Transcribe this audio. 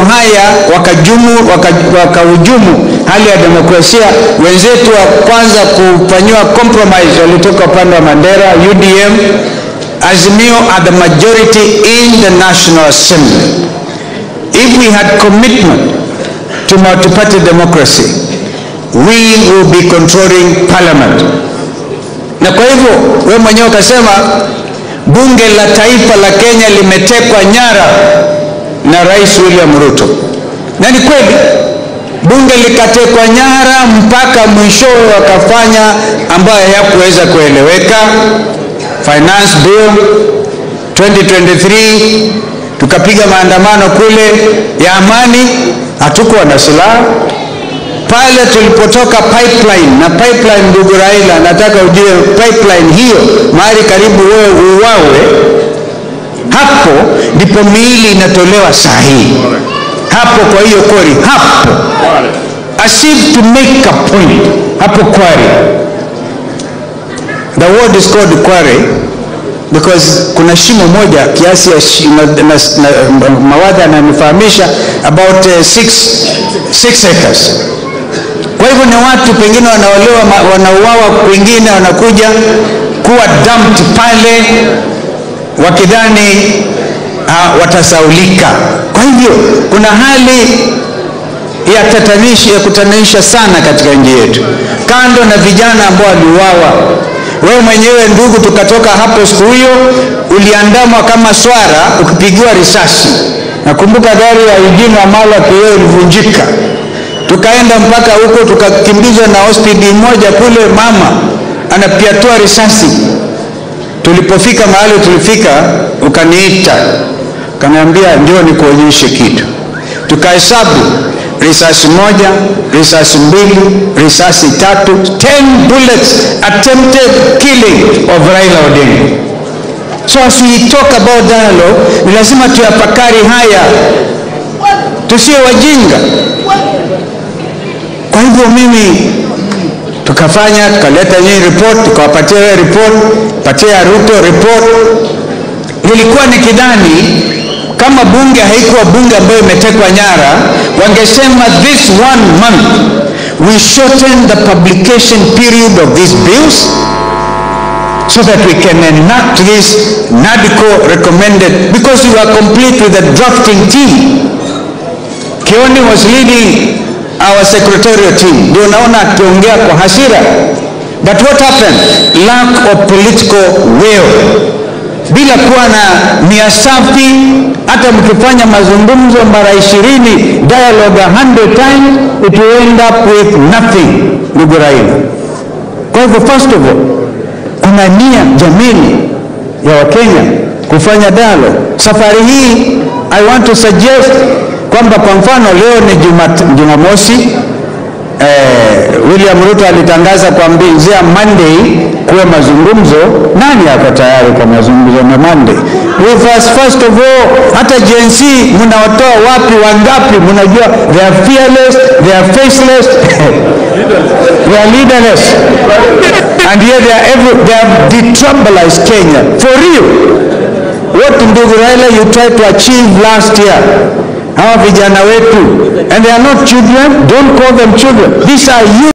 haya wakajumu wakahujumu waka hali ya demokrasia. Wenzetu wa kwanza kufanyiwa compromise walitoka upande wa Mandera, UDM. Azimio are the majority in the National Assembly. If we had commitment to multi-party democracy, we will be controlling parliament. Na kwa hivyo we mwenyewe ukasema bunge la taifa la Kenya limetekwa nyara na Rais William Ruto, na ni kweli bunge likatekwa nyara mpaka mwishowe wakafanya ambayo hayakuweza kueleweka. Finance bill 2023 tukapiga maandamano kule ya amani, hatukuwa na silaha pale tulipotoka pipeline na pipeline, ndugu Raila, nataka ujue pipeline hiyo mahali karibu wewe uwawe, hapo ndipo miili inatolewa saa hii hapo. Kwa hiyo kori hapo, as if to make a point, hapo Kware, the word is called Kware because kuna shimo moja kiasi ya shimo, na, na, mawadha ananifahamisha about uh, six, six acres kwa hivyo ni watu pengine wanaolewa wanauawa, kwingine wanakuja kuwa dumped pale wakidhani uh, watasaulika. Kwa hivyo kuna hali ya tatanishi ya kutatanisha sana katika nchi yetu, kando na vijana ambao waliuawa. Wewe mwenyewe ndugu, tukatoka hapo siku hiyo, uliandamwa kama swara ukipigiwa risasi. Nakumbuka gari ya Eugene Wamalwa kioo ilivunjika tukaenda mpaka huko tukakimbizwa na hospitali moja kule, mama anapiatua risasi. Tulipofika mahali tulifika, ukaniita ukaniambia, ndio nikuonyeshe kitu. Tukahesabu risasi moja, risasi mbili, risasi tatu, 10 bullets attempted killing of Raila Odinga. So as we talk about dialogue, ni lazima tuyafakari haya, tusiwe wajinga. Kwa hivyo mimi tukafanya tukaleta nyinyi report, tukawapatia wewe report, patia Ruto report. Nilikuwa nikidhani kama bunge haikuwa bunge ambayo imetekwa nyara, wangesema this one month we shorten the publication period of these bills so that we can enact this NADCO recommended because we were complete with the drafting team. Kioni was leading our secretarial team ndio naona akiongea kwa hasira but what happened lack of political will bila kuwa na nia safi hata mkifanya mazungumzo mara ishirini dialogue a hundred times it will end up with nothing ndugu Raila kwa hivyo first of all kuna nia jamini ya wakenya kufanya dialogue safari hii i want to suggest kwamba kwa mfano leo ni Jumamosi eh, William Ruto alitangaza kuanzia Monday kuwe mazungumzo. Nani ako tayari kwa mazungumzo na Monday? With us first of all, hata Gen Z mnawatoa wapi? Wangapi mnajua? They are fearless, they are faceless, they are leaderless and yet they are every, they have detribalized Kenya for real. What ndugu Raila you tried to achieve last year hawa vijana wetu and they are not children don't call them children these are youth